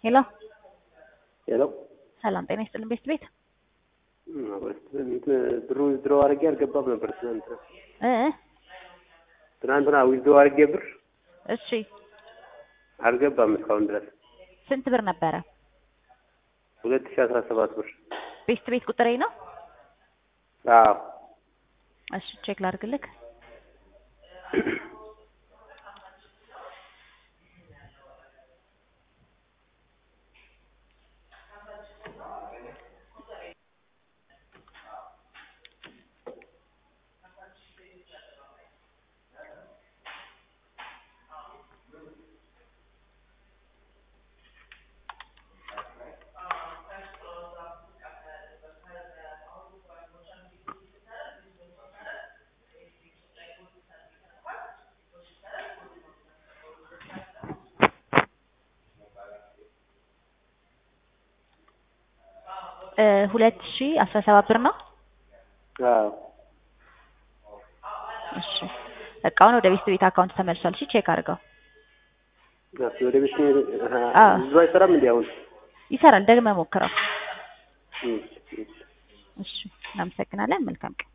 ሄሎ ሄሎ ሰላም ጤና ይስጥልን ቤት ቤት ብሩ ዊዝድሮ አድርጌ አልገባም ነበር ትናንት እ ትናንትና ዊዝድሮ አድርጌ ብር እሺ አልገባም እስካሁን ድረስ ስንት ብር ነበረ? ሁለት ሺህ አስራ ሰባት ብር ቤት ቤት ቁጥሬ ነው። አዎ እሺ ቼክ ላድርግልክ። ሁለት ሺ አስራ ሰባት ብር ነው። አዎ እሺ እቃውን ወደ ቤት ቤት አካውንት ተመልሷል። እሺ ቼክ አድርገው። እሺ፣ ወደ ቤት አዎ። ብዙ አይሰራም እንዴ አሁን? ይሰራል። ደግመህ ሞክረው። እሺ፣ እሺ። እሺ እናመሰግናለን። መልካም ቀን